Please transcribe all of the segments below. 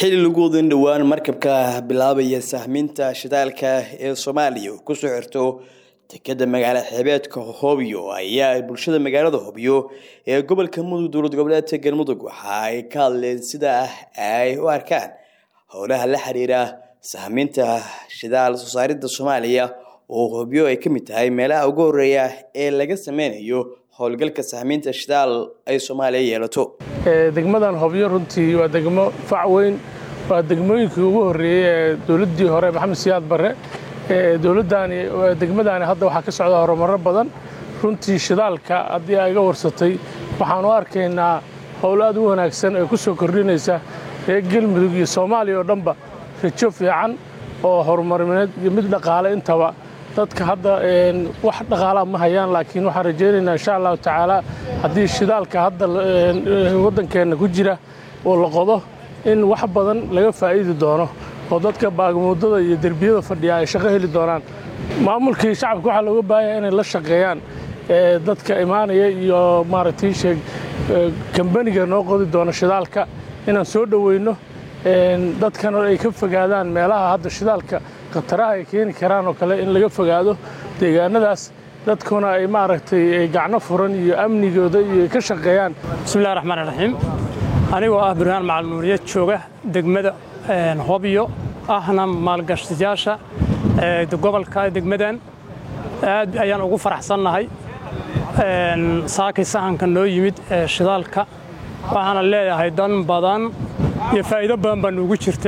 xili lagu wadin dhowaan markabka bilaabaya sahminta shidaalka ee soomaaliya oo kusoo xirto dekeda magaala xeebeedka hobyo ayaa bulshada magaalada hobyo ee gobolka mudug dowlad goboleedka galmudug waxa ay ka hadleen sida ay u arkaan howlaha la xiriira sahminta shidaal soo saaridda soomaaliya oo hobyo ay ka mid tahay meelaha ugu horeeya ee laga sameynayo howlgalka sahminta shidaal ay soomaaliya yeelato degmadan hobyo runtii waa degmo fac weyn waa degmooyinkii ugu horreeyey ee dowladdii hore maxamed siyaad barre dowladdaani degmadaani hadda waxaa ka socda horumarro badan runtii shidaalka haddii ay iga warsatay waxaan u arkaynaa howl aad u wanaagsan ee ku soo kordhinaysa reer galmudug iyo soomaaliya oo dhanba rajo fiican oo horumarineed iyo mid dhaqaale intaba dadka hadda wax dhaqaalaa ma hayaan laakiin waxaan rajaynaynaa insha allahu tacaala haddii shidaalka hadda waddankeenna ku jira oo la qodo in wax badan laga faa'iidi doono oo dadka baagmuudada iyo derbiyada fadhiya ay shaqo heli doonaan maamulkii shacabka waxaa looga baahanya inay la shaqeeyaan dadka imaanaya iyo maaragtay sheeg kambaniga noo qodi doono shidaalka inaan soo dhoweyno dadkana ay ka fogaadaan meelaha hadda shidaalka khataraha ay keeni karaan oo kale in laga fogaado deegaanadaas dadkuna ay maaragtay gacno furan iyo amnigooda iyo ka shaqeeyaan bismillahi raxmaan raxiim anigoo ah burhaan macalnuuriye jooga degmada hobyo ahna maalgashtayaasha gobolka degmadan aad ayaan ugu faraxsannahay saakay sahanka noo yimid ee shidaalka waxaana leeyahay dan badan iyo faa'iido badan baa nuugu jirta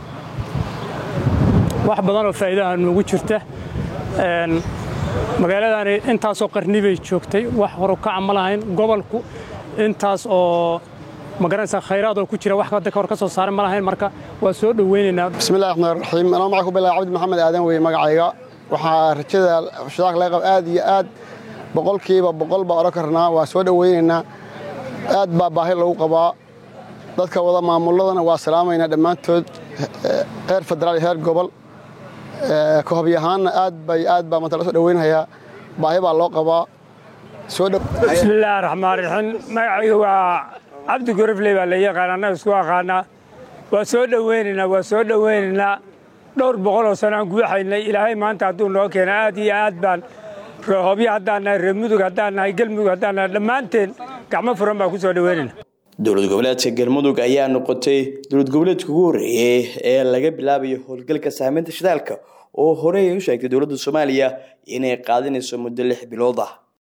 wax badan oo faa'iidaha nuugu jirta magaaladani intaasoo qarni bay joogtay wax horukaca ma lahayn gobolku intaas oo magaranaysa khayraad oo ku jira wax hadda kahor ka soo saaran ma lahayn marka waa soo dhoweynaynaa bismillahi raxmaan raxiim anoo maca ku bilaa cabdi maxamed aadan weye magacayga waxaa rajada shidaalka laga qaba aad iyo aad boqolkiiba boqol baa odhan karnaa waa soo dhoweynaynaa aad baa baahi lagu qabaa dadka wada maamulladana waa salaamaynaa dhammaantood heer federaal iyo heer gobol kahobyahaanna aad bay aad baa manta la soo dhoweynhayaa baahi baa loo qabaa bismillaahi raxmaan raxiim magacayga waa cabdi gorofley baa la yaqaan annaga isku aqaanaa waa soo dhoweynaynaa waa soo dhoweynaynaa dhowr boqol oo sanaan guuxaynay ilaahay maanta hadduu noo keena aad iyo aad baan hobyo haddaan nahay reer mudug haddaan nahay galmudug haddaan nahay dhammaanteen gacmo furan baan ku soo dhoweynayna dowlad goboleedka galmudug ayaa noqotay dowlad goboleedka ugu horreeyey ee laga bilaabayo howlgalka sahminta shidaalka oo horey ay u sheegtay dowladda soomaaliya inay qaadanayso muddo lix bilood ah